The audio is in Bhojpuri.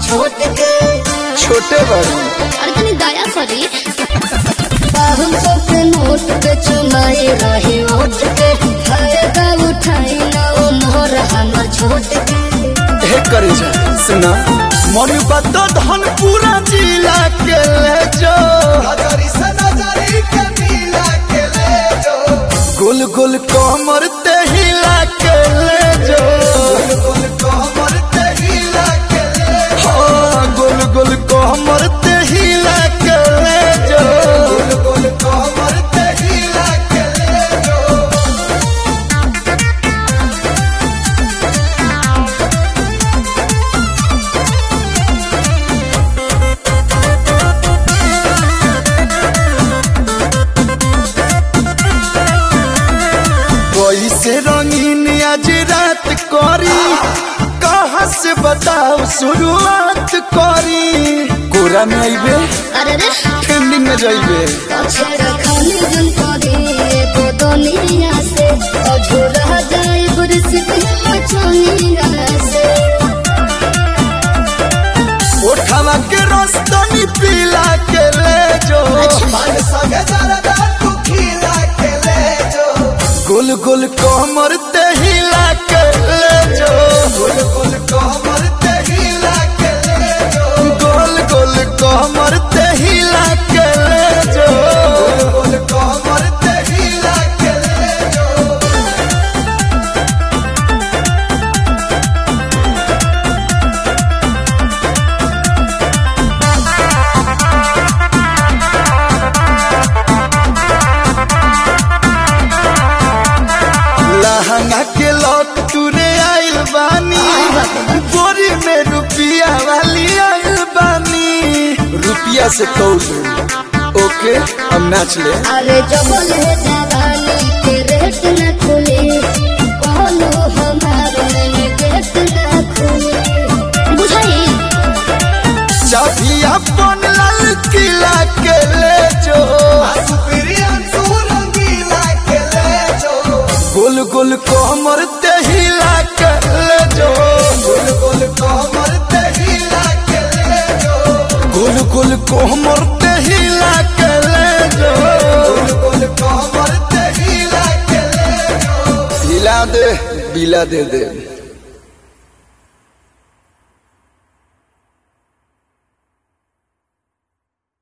छोट के छोटे बड़ी अरे तनी दया करी पाहुन सौ के नोट पे चुमाए रहे ओट के फायदा उठाई ना ओ मोर हमर छोट के हे करे जा सुना मन बात धन पूरा जिला के ले जो गुल गुल कमर ते हिला के ले जो हाँ, गुल गुल कमर ते हिला के ले जो कैसे रंगीन आज रात करी कहाँ से बताओ शुरुआत करी कोरा में आइबे अरे रे ट्रेंडिंग में जाइबे पछे रखनी जन करी तो दुनिया से अधूरा जाए बुरस के मचनिया से उठावा के रस्तनी पीला के ले जो गुल गुल कमर ते हिला के ले जो गोल गोल कमर ते हिला के ले जो लहंगा के लॉक तुरे आइल बानी बोरी में रुपिया वाली आइल बानी रुपिया से कौल ओके हम नाच ले अरे जबल है जवानी के रेट न खुले कहलो हमार में गेट न खुले बुझाई चाबी अपन लाल किला के ले जो गोल गोल कोमर ते हिला के ले जो गोल गोल कोमर ते हिला के ले जो गोल गोल कोमर ते हिला के ले जो गोल गोल कोमर ते हिला के ले जो हिला दे बिला दे दे